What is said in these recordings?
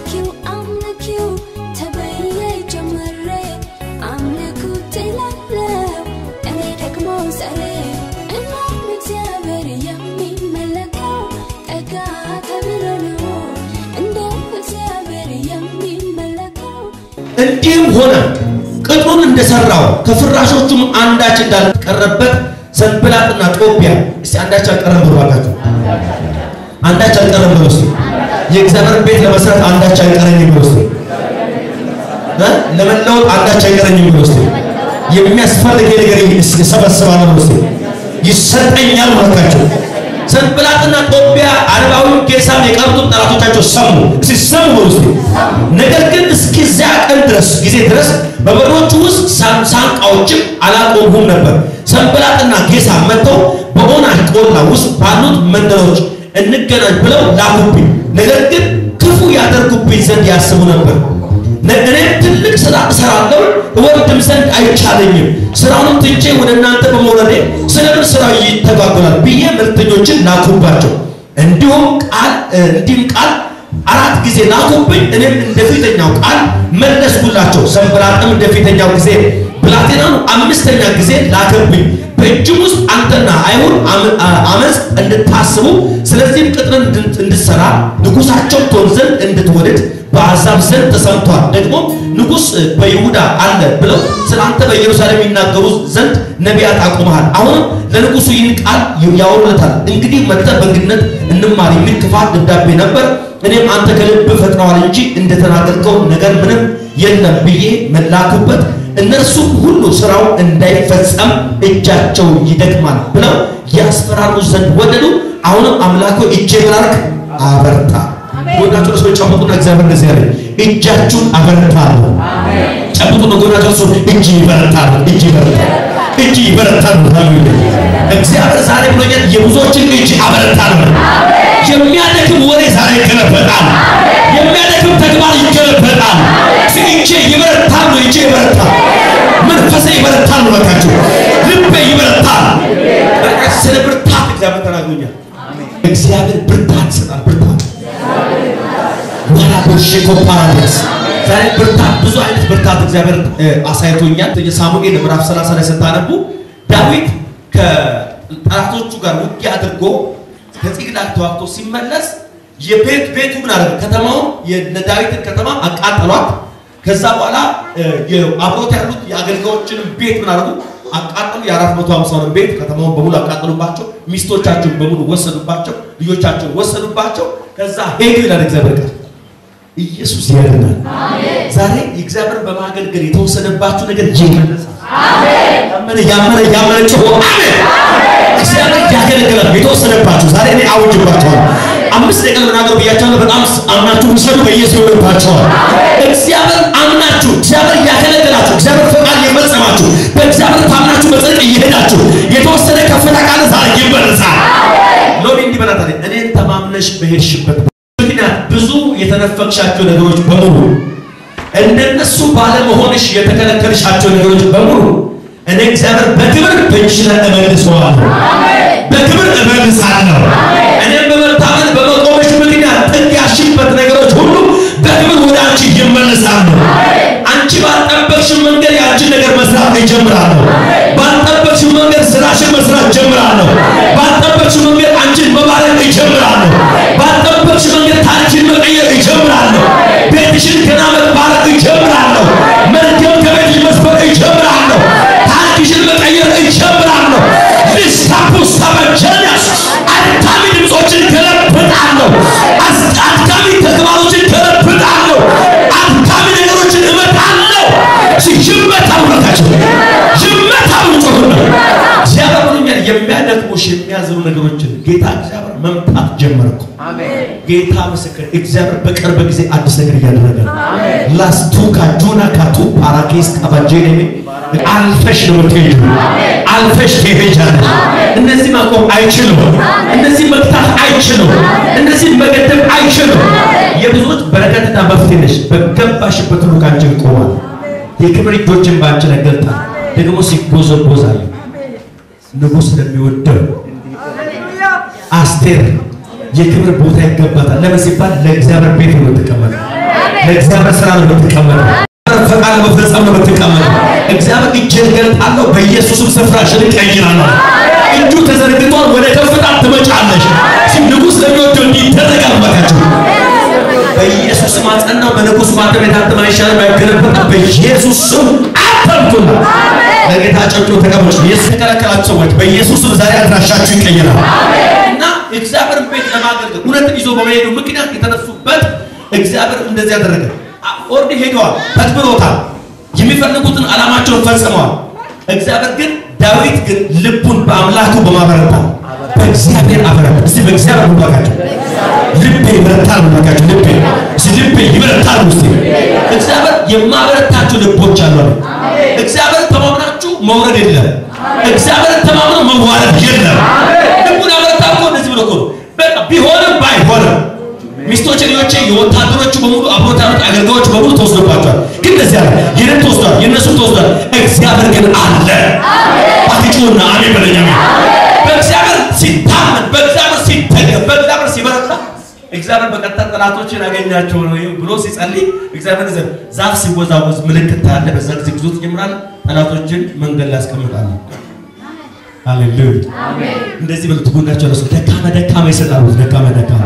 አምልኪው አምልኪው ተብዬ ጀምሬ አምልኩት እላለሁ እኔ ደግሞ ዛሬ እናም እግዚአብሔር የሚመለከው ጠጋ ተብሎ ነው እንደ እግዚአብሔር የሚመለከው እንዲህም ሆነ ቅጥሩን እንደሰራው ከፍራሾቹም አንዳች እንዳልቀረበት ሰንበላጥና ጦቢያ እስቲ አንዳች አልቀረም ብሎ አላችሁ። አንዳች አልቀረም ብሎ እስቲ የእግዚአብሔር ቤት ለመስራት አንዳች አይቀረኝም ብሎ እስቲ እ ለመለወጥ አንዳች አይቀረኝም ብሎ እስቲ የሚያስፈልግ ነገር ይሰበስባል ብሎ እስቲ ይሰጠኛል ማለታቸው ሰንበላጥና ጦቢያ አረባዊው ጌሳም የቀሩት ጠላቶቻቸው ሰሙ። እስቲ ሰሙ ብሎ እስቲ ነገር ግን እስከዚያ ቀን ድረስ ጊዜ ድረስ በበሮቹ ውስጥ ሳን- ሳንቃዎችም አላቆሙም ነበር። ሰንበላጥና ጌሳ መጥተው በኦናሽ ቆላ ውስጥ ባሉት መንደሮች እንገናኝ ብለው ላኩብኝ። ነገር ግን ክፉ ያደርጉብኝ ዘንድ ያስቡ ነበር። ነ- እኔም ትልቅ ስራ እሰራለሁ እወርድም ዘንድ አይቻለኝም። ስራውንም ትቼ ወደ እናንተ በመውረዴ ስለምን ስራው ይተጓጎላል ብዬ መልእክተኞችን ላኩባቸው። እንዲሁም ቃል እንዲህም ቃል አራት ጊዜ ላኩብኝ። እኔም እንደ ፊተኛው ቃል መለስኩላቸው። ሰንበላጥም እንደ ፊተኛው ጊዜ ብላቴናኑ አምስተኛ ጊዜ ላከብኝ። በእጅም ውስጥ አንተና አይሁድ አመ- አ- አመፅ እንድታስቡ ስለዚህም ቅጥርን እንድ- እንድትሰራ ንጉሳቸው ትሆን ዘንድ እንድትወድድ በአሕዛብ ዘንድ ተሰምቷል። ደግሞ ንጉሥ በይሁዳ አለ ብለው ስለ አንተ በኢየሩሳሌም ይናገሩ ዘንድ ነቢያት አቁመሃል። አሁንም ለንጉሡ ይህን ቃል ያወሩለታል። እንግዲህ መጥተህ በእንግድነት እንማር የሚል ክፋት ደብዳቤ ነበር። እኔም አንተ ከልብ ፈጥረዋል እንጂ እንደተናገርከው ነገር ምንም የለም ብዬ መላኩበት። እነርሱ ሁሉ ስራው እንዳይፈጸም እጃቸው ይደክማል ብለው ያስፈራሩ ዘንድ ወደዱ። አሁንም አምላኮ እጄ ብላርክ አበርታ ጎናቸው ሰዎች ጨብጡና እግዚአብሔር እንደዚህ ያለ እጃችሁን አበረታለሁ። ጨብጡና ጎናቸው ሰው እጅ ይበረታል፣ እጅ ይበረታል፣ እጅ ይበረታል። ሃሌሉያ እግዚአብሔር ዛሬ ብሎኛል፣ የብዙዎችን እጅ አበረታለሁ። የሚያደክም ወሬ ዛሬ ይገለበጣል። የሚያደክም ተግባር ይገለበጣል። እጄ ይበረታል ነው፣ እጄ ይበረታል፣ መንፈሴ ይበረታል ነው። በቃችሁ ልቤ ይበረታል። በቃ ስለ ብርታት እግዚአብሔር ተናግሮኛል። እግዚአብሔር ብርታት ይሰጣል። ብርታት ማራቦሼኮ ፓራዲስ ዛሬ ብርታት ብዙ አይነት ብርታት እግዚአብሔር እ፣ አሳይቶኛል። ሳሙኤል ምዕራፍ 30 ላይ ስታነቡ ዳዊት ከጠላቶቹ ጋር ውጊያ አድርጎ ከጺቅላግ ተዋግቶ ሲመለስ የቤት ቤቱ ምን አደረገ? ከተማውን የዳዊትን ከተማ አቃጠሏት። ከዛ በኋላ እ፣ የ- አብሮት ያሉት የአገልጋዮችንም ቤት ምን አደረጉ? አቃጠሉ። የአራት መቶ ሃምሳውን ቤት ከተማውን በሙሉ አቃጠሉባቸው። ሚስቶቻቸውን በሙሉ ወሰዱባቸው። ልጆቻቸውን ወሰዱባቸው። ከዛ ሄዱ ይላል እግዚአብሔር ቃል። ኢየሱስ ያድናል። ዛሬ እግዚአብሔር በማገልገል የተወሰደባችሁ ነገር ይመለሳል። ያመነ ያመነ ያመነ ጮሆ አሜን። እግዚአብሔር ያገለግላል። የተወሰደባችሁ ዛሬ እኔ አውጅባችኋል። አምስት ደቂቃ ልናገር ብያቸዋለሁ። በጣም አምናችሁ ውሰዱ። በኢየሱስ ይሆንባችኋል። እግዚአብሔር አምናችሁ እግዚአብሔር ያገለግላችሁ እግዚአብሔር ፈቃድ የፈጸማችሁ በእግዚአብሔር ታምናችሁ በጽድቅ እየሄዳችሁ የተወሰደ ከፍታ ካለ ዛሬ ይመለሳል። ሎቢ እንዲህ በላት አለኝ፣ እኔን ተማምነሽ በሄድሽበት ምክንያት ብዙ የተነፈቅሻቸው ነገሮች በሙሉ እንደነሱ ባለመሆንሽ የተከለከልሻቸው ነገሮች በሙሉ እኔ እግዚአብሔር በክብር በእጅሽ ላይ እመልሰዋለሁ። በክብር እመልሳለሁ። እኔም በመታመን በመቆምሽ ምክንያት ጥግ ያልሽበት ነገሮች ሁሉ በክብር ወደ አንቺ ይመለሳሉ። አንቺ ባልጠበቅሽው መንገድ የአንቺን ነገር መስራት ይጀምራለሁ። ባልጠበቅሽው መንገድ ስራሽን መስራት ጀምራለሁ። ባልጠበቅሽው መንገድ አንቺን መባረክ ይጀምራለሁ። ባልጠበቅሽው መንገድ ታሪክን መቀየር ይጀምራለሁ። ቤትሽን ገና መባረክ ይጀምራለሁ። መርገም ከቤትሽ መስበር ይጀምራለሁ። ታሪክሽን መቀየር ይጀምራለሁ። ሊስታፑስ ተመጀነስ አድካሚ ድምፆችን ገለብጣለሁ። አስ- አድካሚ ተግባሮችን ገለብጣለሁ። አድካሚ ነገሮችን እመታለሁ። ይመታው ነታቸው ይመታው ጮሁና እግዚአብሔር ብሎኛል። የሚያደክሙሽ የሚያዝኑ ነገሮችን ጌታ እግዚአብሔር መምታት ጀመርኩ። ጌታ ምስክር እግዚአብሔር በቅርብ ጊዜ አዲስ ነገር እያደረገ ነው። ላስቱ ካጁና ካቱ ፓራኬስ ካባጄኔ አልፈሽ ነው የምትሄጂው። አልፈሽ ትሄጃለሽ። እነዚህ ማቆም አይችሉም። እነዚህ መግታት አይችሉም። እነዚህ መገደብ አይችሉም። የብዙዎች በረከትና መፍትሄ ነሽ። በገባሽበት ሁሉ ካንቺ ይቆማል። የክብር እጆችን በአንቺ ላይ ገልጣል። ደግሞ ሲቦዘቦዛዩ ንጉሥ ለሚወደው አስቴር የክብር ቦታ ይገባታል። ለምን ሲባል ለእግዚአብሔር ቤት ነው የምትቀመጠው። ለእግዚአብሔር ስራ ነው የምትቀመጠው። ፈቃድ ለመፈጸም ነው የምትቀመጠው። እግዚአብሔር እጄን እገልጣለሁ፣ በኢየሱስም ስፍራሽን እቀይራለሁ። እጁ ተዘርግቷል፣ ወደ ከፍታ ትመጫለሽ። እስኪ ንጉሥ ለሚወደው እንዲህ ይደረጋል ባካችሁ። በኢየሱስ ስም አጸናው። በንጉሥ ማተም የታተመ አይሻልም አይገለበጥም። በኢየሱስ ስም አተምኩና ለጌታ ጨብጮ ተቀመጡ። ኢየሱስ የተከለከላችሁ ሰዎች በኢየሱስ ስም ዛሬ አድራሻችሁ ይቀየራል እና እግዚአብሔር ቤት ለማገልገል እውነትን ይዞ በመሄዱ ምክንያት የተነሱበት እግዚአብሔር እንደዚህ ያደረገ ኦርዲ ሄደዋል፣ ተክብሮታል፣ የሚፈልጉትን ዓላማቸውን ፈጽመዋል። እግዚአብሔር ግን ዳዊት ግን ልቡን በአምላኩ በማበረታ በእግዚአብሔር አበረታ። እስቲ በእግዚአብሔር ባካቸው ልቤ ይበረታል ባካቸው ልቤ እስቲ ልቤ ይበረታል ውስጥ እግዚአብሔር የማበረታችሁ ልቦች አሉ። እግዚአብሔር ተማምናችሁ መውረድ የለም። እግዚአብሔር ተማምነው መዋረድ የለም። ልቡን ያበረታ እኮ እንደዚህ ብሎ እኮ ነው። በቃ ቢሆንም ባይሆንም ሚስቶች ልጆቼ የወታደሮቹ በሙሉ አብሮት ያሉት አገልጋዮች በሙሉ ተወስዶባቸዋል። ግን እንደዚህ አለ የእኔም ተወስዷል፣ የእነሱም ተወስዷል። እግዚአብሔር ግን አለ። አትጩና አሜን በለኝ። አሜን። በእግዚአብሔር ሲታመን፣ በእግዚአብሔር ሲተገብ፣ በእግዚአብሔር ሲበረታ እግዚአብሔር በቀጥታ ጠላቶችን ያገኛቸው ነው ብሎ ሲጸልይ እግዚአብሔር ዘ ዛፍ ሲወዛወዝ ምልክት ታያለ። በዛ ጊዜ ጉዞ ትጀምራለህ። ጠላቶችን መንገድ ላይ ያስቀምጣል። ሃሌሉያ እንደዚህ ብሎ ትጉናቸው ረሱ ደካማ ደካማ ይሰጣሉ። ደካማ ደካማ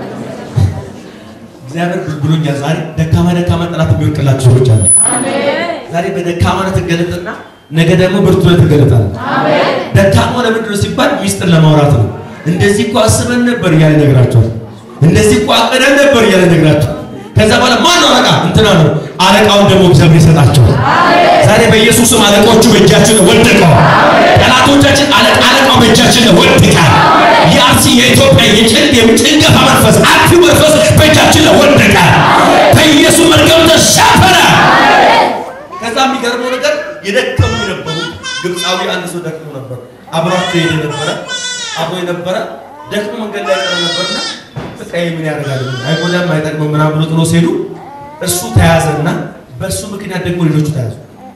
እግዚአብሔር ብሎኛል። ዛሬ ደካማ ደካማ ጠላት የሚወድቅላችሁ ሰዎች አሉ። ዛሬ በደካማነት ትገለጥና ነገ ደግሞ ብርቱ ላይ ትገለጣለህ። ደካማ ለምንድን ነው ሲባል ሚስጥር ለማውራት ነው። እንደዚህ እኮ አስበን ነበር እያለ ይነግራቸዋል። እንደዚህ እኮ አቅደን ነበር እያለ ይነግራቸዋል። ከዛ በኋላ ማን ነው አለቃ? እንትና ነው። አለቃውን ደግሞ እግዚአብሔር ይሰጣቸዋል። ዛሬ በኢየሱስም አለቆቹ በእጃችን ላይ ወደቀዋል። ጠላቶቻችን አለቃ አለቃው በእጃችን ላይ ወድቃል። የአርሲ የኢትዮጵያ የጭንቅ የጭንገፋ መንፈስ አጥፊ መንፈስ በእጃችን ላይ ወደቀ። በኢየሱስ መርገም ተሻፈረ። ከዛ የሚገርመው ነገር የደከሙ የነበሩ ግብፃዊ አንድ ሰው ደክሞ ነበር። አብሯቸው የሄደ ነበረ አብሮ የነበረ ደክሞ መንገድ ላይ ቀረ ነበርና በቃ ይሄ ምን ያደርጋል አይጎዳም አይጠቅምም ምናምን ብሎ ጥሎ ሲሄዱ እሱ ተያዘና በእሱ ምክንያት ደግሞ ሌሎቹ ተያዙ።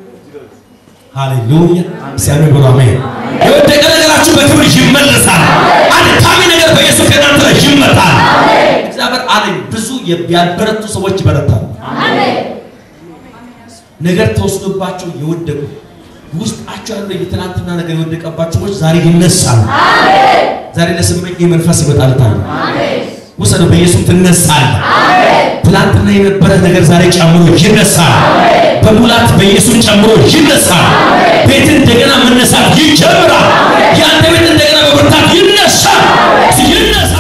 ሃሌሉያ ሲያምን ብሎ አሜን። የወደቀ ነገራችሁ በክብር ይመለሳል። አድካሚ ነገር በኢየሱስ ከእናንተ ላይ ይመጣል። እግዚአብሔር አለኝ ብዙ ያልበረቱ ሰዎች ይበረታሉ። ነገር ተወስዶባቸው የወደቁ ውስጣቸው ያለው የትናንትና ነገር የወደቀባቸው ሰዎች ዛሬ ይነሳሉ። ዛሬ ለስመኝ መንፈስ ይመጣልታል። ውሰደው፣ በኢየሱስ ትነሳለህ። ትናንትና የነበረ ነገር ዛሬ ጨምሮ ይነሳል። በሙላት በኢየሱስ ጨምሮ ይነሳል። ቤት እንደገና መነሳት ይጀምራል። የአንተ ቤት እንደገና በብርታት ይነሳል። ይነሳል።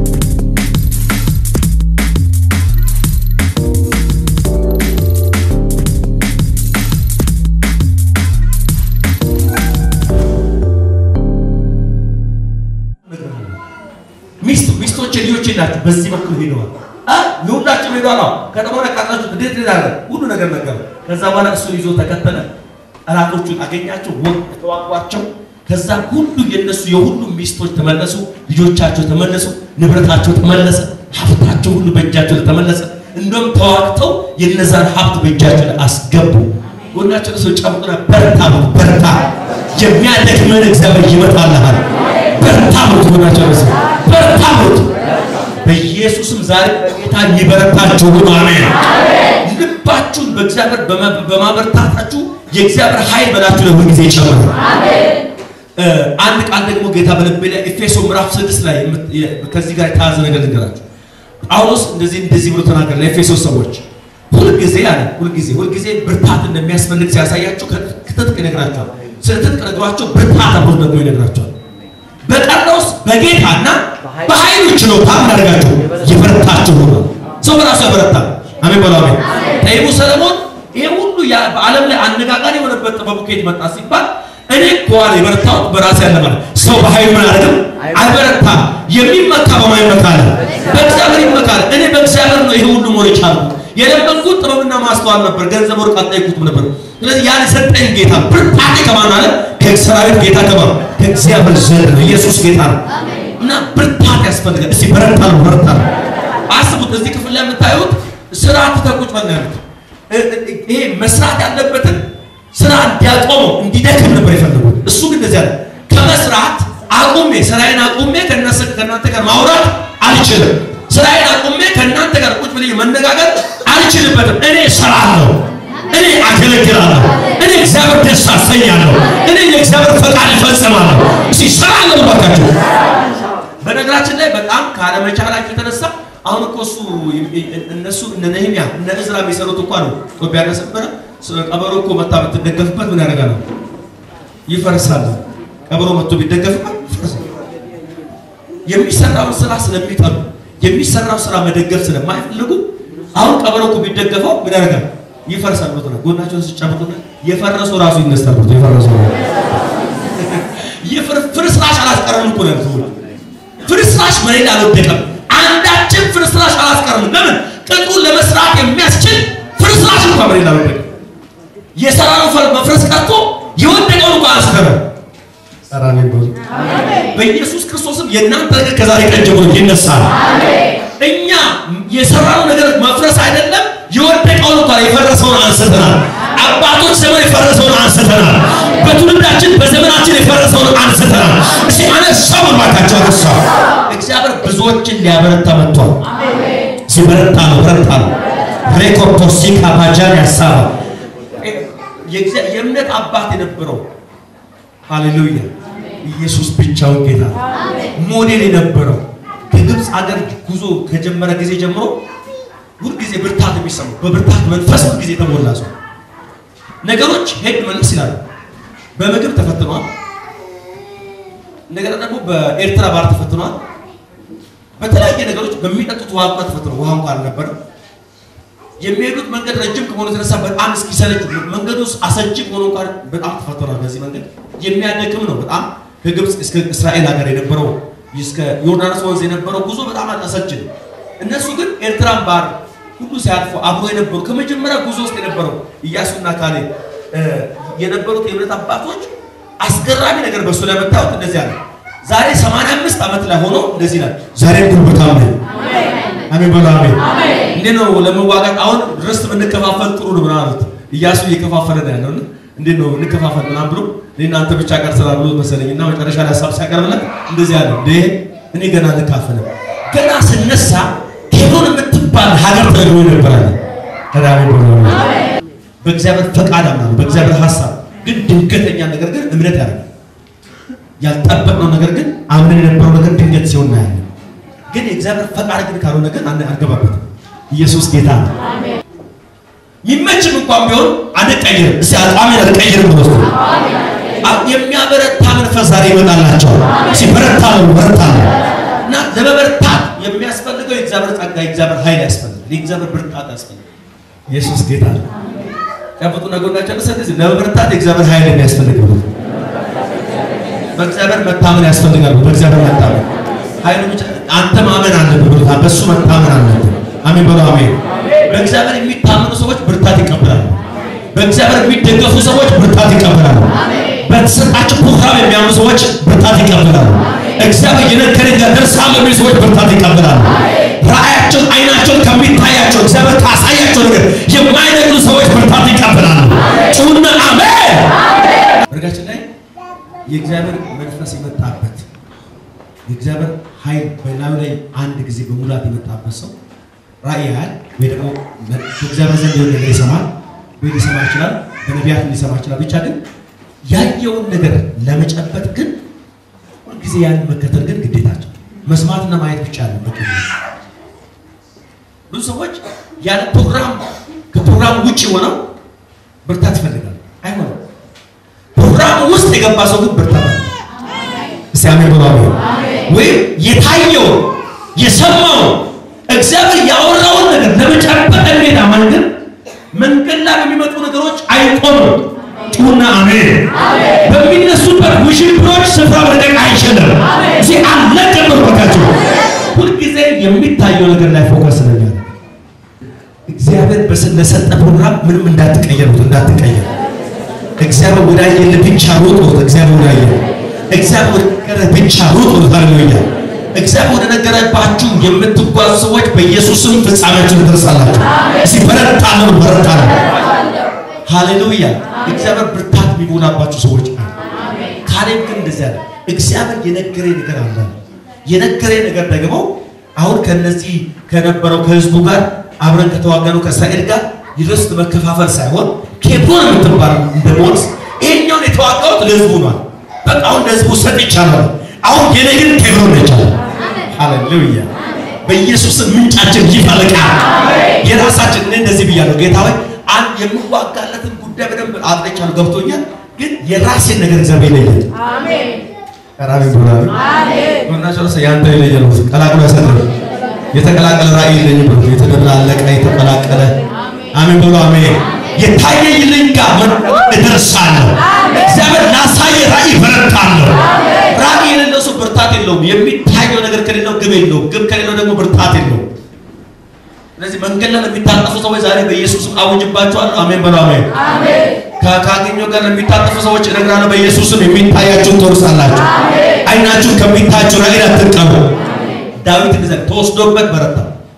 ሚስት ሚስቶች ልጆች ናቸው። በዚህ በኩል ሄደዋል። አ የሁላችሁም ሄደዋል። አዎ ከተማ ነቃጣችሁ እንዴት ሄዳለ? ሁሉ ነገር ነገር ከዛ በኋላ እሱን ይዞ ተከተለ። ጠላቶቹን አገኛቸው፣ ተዋጓቸው። ከዛ ሁሉ የነሱ የሁሉ ሚስቶች ተመለሱ፣ ልጆቻቸው ተመለሱ፣ ንብረታቸው ተመለሰ፣ ሀብታቸው ሁሉ በእጃቸው ላይ ተመለሰ። እንደውም ተዋግተው የነዛን ሀብት በእጃቸው ላይ አስገቡ። ጎናቸው ሰው ጨምቁና በርታ ነው በርታ፣ የሚያደክምህን እግዚአብሔር ይመጣልሃል። በርታ ነው ጎናቸው ሰው በርታ ነው። በኢየሱስም ዛሬ በጌታ ይበረታችሁ ሁሉ አሜን። ልባችሁን በእግዚአብሔር በማበርታታችሁ የእግዚአብሔር ኃይል በላችሁ ላይ ሁልጊዜ ይጨምራል። አንድ ቃል ደግሞ ጌታ በልቤ ላይ ኤፌሶ ምዕራፍ ስድስት ላይ ከዚህ ጋር የተያዘ ነገር ልንገራችሁ። ጳውሎስ እንደዚህ እንደዚህ ብሎ ተናገረ ለኤፌሶ ሰዎች ሁልጊዜ አለ ሁልጊዜ ሁልጊዜ ብርታት እንደሚያስፈልግ ሲያሳያቸው ከትጥቅ ይነግራቸዋል። ስለ ትጥቅ ነግሯቸው ብርታት አብሮ ደግሞ ይነግራቸዋል። በቀረውስ በጌታና በኃይሉ ችሎታ እናደርጋችሁ ይበረታችሁ ሆኖ ሰው በራሱ ያበረታል። አሜን በሉ አሜን። ጠቢቡ ሰለሞን ይሄ ሁሉ በዓለም ላይ አነጋጋሪ የሆነበት ጥበቡ ከየት መጣ ሲባል እኔ እኮ አለ የበረታሁት በራሴ ያለ ማለት ሰው በኃይሉ ምን አደረግም አይበረታም። የሚመካ በማይመካ አለ በእግዚአብሔር ይመካል። እኔ በእግዚአብሔር ነው ይሄ ሁሉ ሞር የቻልኩት። የለመንኩት ጥበብና ማስተዋል ነበር፣ ገንዘብ ወርቅ አልጠየኩትም ነበር። ስለዚህ ያን የሰጠኝ ጌታ ብርታቴ ከማን አለ? ከሰራዊት ጌታ ከማን ከእግዚአብሔር ዘንድ ነው። ኢየሱስ ጌታ ነው እና ብርታት ያስፈልጋል። እስቲ በረታ ነው በረታ ነው። አስቡት፣ እዚህ ክፍል ላይ የምታዩት ስራ ትተቁጭ በል ነው ያሉት። ይሄ መስራት ያለበትን ስራ እንዲያቆመው እንዲደክም ነበር የፈለጉት። እሱ ግን እንደዚህ አለ፣ ከመስራት አቁሜ ስራዬን አቁሜ ከእናንተ ጋር ማውራት አልችልም። ስራዬን አቁሜ ከእናንተ ጋር ቁጭ ብዬ መነጋገር አልችልም። አልችልበትም። እኔ እሰራለሁ፣ እኔ አገለግላለሁ፣ እኔ እግዚአብሔር ደስ አሰኛለሁ፣ እኔ የእግዚአብሔር ፈቃድ እፈጽማለሁ። እስኪ እሰራለሁ ባካችሁ። በነገራችን ላይ በጣም ካለመቻላችሁ የተነሳ አሁን እኮ እሱ እነሱ እነ ነህምያ እነ እዝራ የሚሰሩት እኮ ነው ጦቢያ ነበረ። ቀበሮ እኮ መታ ብትደገፍበት ምን ያደርጋል? ይፈርሳል። ቀበሮ መጥቶ ቢደገፍበት ይፈርሳል። የሚሰራውን ስራ ስለሚጠሉ የሚሰራው ስራ መደገፍ ስለማይፈልጉ አሁን ቀበሮ እኮ ቢደገፈው ምን ያደርጋል? ይፈርሳል። ሞት ነው ጎናቸውን ሲጫወቱና የፈረሰው ራሱ ይነሳል። ሞት የፈረሰው ፍርስራሽ አላስቀረም እኮ ነው ሰዎች ፍርስራሽ መሬት አልወደቀም። አንዳችን ፍርስራሽ አላስቀረም። ለምን ቅጡን ለመስራት የሚያስችል ፍርስራሽ እንኳን መሬት አልወደቀም። የሰራነው መፍረስ ቀርቶ የወደቀውን እንኳን አላስቀረም። ሰራኔ በኢየሱስ ክርስቶስም የእናንተ ነገር ከዛሬ ቀን ጀምሮ ይነሳል። እኛ የሰራነው ነገር መፍረስ አይደለም የወደቀውን እንኳን የፈረሰውን አንስተናል። አባቶች ዘመን የፈረሰውን አንስተናል። በትውልዳችን በዘመናችን የፈረሰውን አንስተናል። እስቲ አነሳው ባካቸው አነሳ። እግዚአብሔር ብዙዎችን ሊያበረታ መጥቷል። ሲበረታ ነው በረታ ነው። ሬኮርቶሲካ ባጃን ያሳባ የእምነት አባት የነበረው ሃሌሉያ ኢየሱስ ብቻውን ጌታ ሞዴል የነበረው ከግብፅ ሀገር ጉዞ ከጀመረ ጊዜ ጀምሮ ሁልጊዜ ብርታት የሚሰማው በብርታት መንፈስ ሁልጊዜ የተሞላ ሰው ነገሮች ሄድ መለስ ይላሉ። በምግብ ተፈትኗል። እንደገና ደግሞ በኤርትራ ባህር ተፈትኗል። በተለያየ ነገሮች በሚጠጡት ውሃ እንኳን ተፈትኗል። ውሃ እንኳን አልነበረም። የሚሄዱት መንገድ ረጅም ከመሆኑ የተነሳ በጣም እስኪሰለች መንገዱ አሰልቺ ከሆነ እንኳን በጣም ተፈትኗል። በዚህ መንገድ የሚያደክም ነው። በጣም ከግብፅ እስከ እስራኤል ሀገር የነበረው እስከ ዮርዳኖስ ወንዝ የነበረው ጉዞ በጣም አሰልቺ ነው። እነሱ ግን ኤርትራን ባህር ሁሉ ሲያልፉ አብሮ የነበሩ ከመጀመሪያ ጉዞ ውስጥ የነበረው ኢያሱና ካሌብ የነበሩት የእምነት አባቶች አስገራሚ ነገር በእሱ ላይ መታወት እንደዚህ አለ። ዛሬ 85 ዓመት ላይ ሆኖ እንደዚህ ይላል። ዛሬ ጉልበታም ነኝ። አሜን በሉ አሜን። እንዴት ነው ለመዋጋት አሁን ርስት ብንከፋፈል ጥሩ ነው ምናምን አሉት። ኢያሱ እየከፋፈለ ነው ያለው። እንዴት ነው እንከፋፈል ምናምን ብሎ እኔና አንተ ብቻ ቀር ስላሉ መሰለኝ እና መጨረሻ ላይ ሀሳብ ሲያቀርብለት እንደዚህ አለ። እንዴ እኔ ገና ልካፈልም ገና ስነሳ ኬብሮን የምትባል ሀገር ተነግሮ ነበራል። አሜን በሉ አሜን። በእግዚአብሔር ፈቃድ አምናለሁ፣ በእግዚአብሔር ሀሳብ ግን ድንገተኛ ነገር ግን እምነት ያደርጋል። ያልጠበቅነው ነገር ግን አምነን የነበረው ነገር ድንገት ሲሆን እናያለን። ግን የእግዚአብሔር ፈቃድ ግን ካልሆነ ግን አንገባበትም። ኢየሱስ ጌታ ነው። ይመችም እንኳን ቢሆን አንቀይርም። እስቲ አቋሜን አልቀይርም ብሎ የሚያበረታ መንፈስ ዛሬ ይመጣላቸዋል። እስቲ በረታ ነው በረታ ነው እና ለመበርታት የሚያስፈልገው የእግዚአብሔር ጸጋ፣ የእግዚአብሔር ኃይል ያስፈልጋል። የእግዚአብሔር ብርታት ያስፈልጋል። ኢየሱስ ጌታ ነው። ጨብጡ ነጎናቸው ለሰደዚህ ለመበርታት የእግዚአብሔር ኃይል የሚያስፈልገው በእግዚአብሔር መታመን ያስፈልጋል። በእግዚአብሔር መታመን ኃይሉ ብቻ አንተ ማመን አለብህ ብሎታል። በእሱ መታመን አለብህ። አሜን በሉ አሜን። በእግዚአብሔር የሚታመኑ ሰዎች ብርታት ይቀበላሉ። በእግዚአብሔር የሚደገፉ ሰዎች ብርታት ይቀበላሉ። በተሰጣቸው ፕሮግራም የሚያምኑ ሰዎች ብርታት ይቀበላሉ። እግዚአብሔር የነገረኝ ጋር ደርሳለሁ የሚሉ ሰዎች ብርታት ይቀበላሉ። ራእያቸውን አይናቸውን ከሚታያቸው እግዚአብሔር ካሳያቸው ነገር የማይነግሩ ሰዎች ብርታት ይቀበላሉ። ጩና አሜን። በርጋችን ላይ የእግዚአብሔር መንፈስ የመጣበት የእግዚአብሔር ኃይል በላዩ ላይ አንድ ጊዜ በሙላት የመጣበት ሰው ራእይ ያህል ወይ ደግሞ በእግዚአብሔር ዘንድ የሆነ ነገር ይሰማል ወይ ሊሰማ ይችላል፣ በነቢያት ሊሰማ ይችላል። ብቻ ግን ያየውን ነገር ለመጨበጥ ግን ሁልጊዜ ያንን መከተል ግን ግዴታቸው መስማትና ማየት ብቻ ነው በቂ። ብዙ ሰዎች ያለ ፕሮግራም ከፕሮግራም ውጭ ሆነው ብርታት ይፈልጋል። አይሆንም። ፕሮግራም ውስጥ የገባ ሰው ግን ብርታት አለ። እስቲ አሜን ብሎ አሜን። ወይም የታየው የሰማው እግዚአብሔር ያወራውን ነገር ለመጨበጥ እንዴት አማን ግን መንገድ ላይ በሚመጡ ነገሮች አይቆምም። ጩና አሜን። በሚነሱበት ውሽንብሮች ስፍራ መልቀቅ አይችልም። እዚህ አለቀም በርበታቸው ሁልጊዜ የሚታየው ነገር ላይ ፎከስ ስለሚያደርግ እግዚአብሔር ለሰጠ ፕሮግራም ምንም እንዳትቀየሩት እንዳትቀየር እግዚአብሔር ወዳየልህ ብቻ ሩጥ። እግዚአብሔር ወዳየልህ እግዚአብሔር ወደ ነገረህ ብቻ ሩጥ። ሃሌሉያ እግዚአብሔር ወደ ነገረባችሁ የምትጓዙ ሰዎች በኢየሱስም ፍጻሜያችሁን ትደርሳላችሁ። እስቲ በረታ ነው በረታ ነው። ሃሌሉያ እግዚአብሔር ብርታት የሚሞላባችሁ ሰዎች አሉ። ካሌብ ግን እንደዚህ አለ። እግዚአብሔር የነገረኝ ነገር አለ። የነገረኝ ነገር ደግሞ አሁን ከነዚህ ከነበረው ከህዝቡ ጋር አብረን ከተዋጋኑ ከእስራኤል ጋር የርስት መከፋፈል ሳይሆን ኬብሮን የምትባል እንደመሆንስ ይሄኛውን የተዋጋሁት ለህዝቡ ነው። በቃ አሁን ለህዝቡ ሰጥቻለሁ። አሁን የኔ ግን ኬብሮን ነች አለ። ሃሌሉያ በኢየሱስም ምንጫችን ይፈልቃል። የራሳችን እኔ እንደዚህ ብያለሁ። ጌታ ሆይ አንድ የምዋጋለትን ጉዳይ በደንብ አጥርቻለሁ፣ ገብቶኛል። ግን የራሴን ነገር እግዚአብሔር ይለያል። ቀራቢ ብሏል። ጎናቸው ለሰ ያንተ ይለየ ነው ቀላቅሎ ያሰደረ የተቀላቀለ ራእይ ይለኝ ብሎ የተደላለቀ የተቀላቀለ አሜን ብሎ አሜን። የታየኝልኝ ጋር እደርሳለሁ። እግዚአብሔር ላሳየ ራእይ በረታለሁ። ራእይ የሌለው ሰው ብርታት የለውም። የሚታየው ነገር ከሌለው ግብ የለውም። ግብ ከሌለው ደግሞ ብርታት የለውም። ስለዚህ መንገድ ላይ ለሚታጠፉ ሰዎች ዛሬ በኢየሱስም አውጅባቸዋለሁ። አሜን በሉ አሜን። ካገኘው ጋር ለሚታጠፉ ሰዎች እነግራለሁ። በኢየሱስም የሚታያችሁን ትወርሳላችሁ። አይናችሁን ከሚታያችሁ ራእይ አትቀሙ። ዳዊት እንደዛ ተወስዶበት በረታ።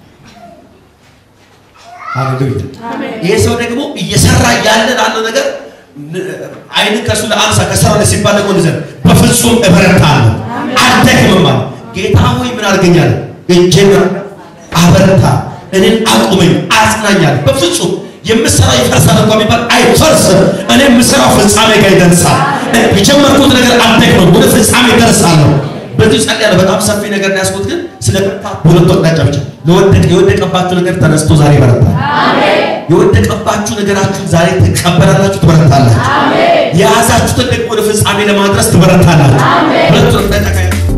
ሃሌሉያ። ይሄ ሰው ደግሞ እየሰራ ያለ ላለው ነገር አይን ከሱ ለአንሳ ከሰራ ሲባል ደግሞ እንደዛ በፍጹም እበረታለሁ አልደክምም አለ። ጌታ ሆይ ምን አድርገኛል? እጄን አበረታ፣ እኔን አቁመኝ፣ አጽናኛል። በፍጹም የምሰራው ይፈርሳል እንኳን ቢባል አይፈርስም። እኔ የምሰራው ፍጻሜ ጋር ይደርሳል። የጀመርኩት ነገር አልደክምም፣ ወደ ፍጻሜ ደርሳለሁ። በዚህ ጸልያለሁ። በጣም ሰፊ ነገር ነው ያስኩት፣ ግን ስለ ብርታት በሁለት አቅጣጫ ብቻ ለወደቀ የወደቀባችሁ ነገር ተነስቶ ዛሬ ይበረታል። የወደቀባችሁ ነገራችሁ ዛሬ ትቀበላላችሁ፣ ትበረታላችሁ። የያዛችሁትን ደግሞ ወደ ፍጻሜ ለማድረስ ትበረታላችሁ። ሁለቱን አቅጣጫ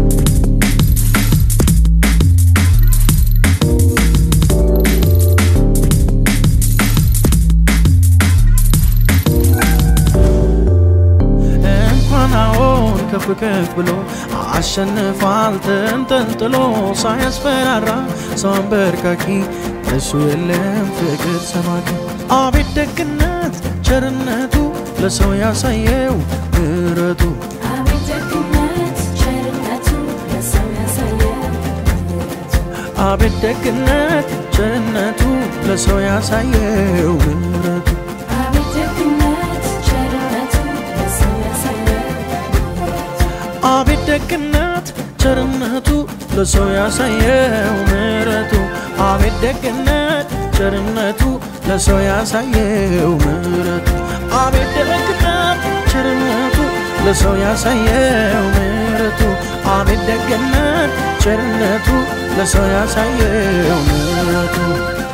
እንኳን አዎን ከፍ ከፍ ብሎ አሸንፏል ተንጠልጥሎ ሳያስፈራራ ሰው አንበርካኪ እሱ የለም ፍቅር ሰባኪ አቤት ደግነት ቸርነቱ ለሰው ያሳየው ምሕረቱ አቤት ደግነት ቸርነቱ ለሰው ያሳየው ምሕረቱ አቤት ደግነት ቸርነቱ ለሰው ያሳየው ምሕረቱ አቤት ደግነት ቸርነቱ ለሰው ያሳየው ምሕረቱ አቤት ደግነት ቸርነቱ ለሰው ያሳየው ምሕረቱ አቤት ደግነት ቸርነቱ ለሰው ያሳየው ምሕረቱ አቤት ደግነት ቸርነቱ ለሰው ያሳየው ምሕረቱ አቤት ደግነት ቸርነቱ ለሰው ያሳየው ምሕረቱ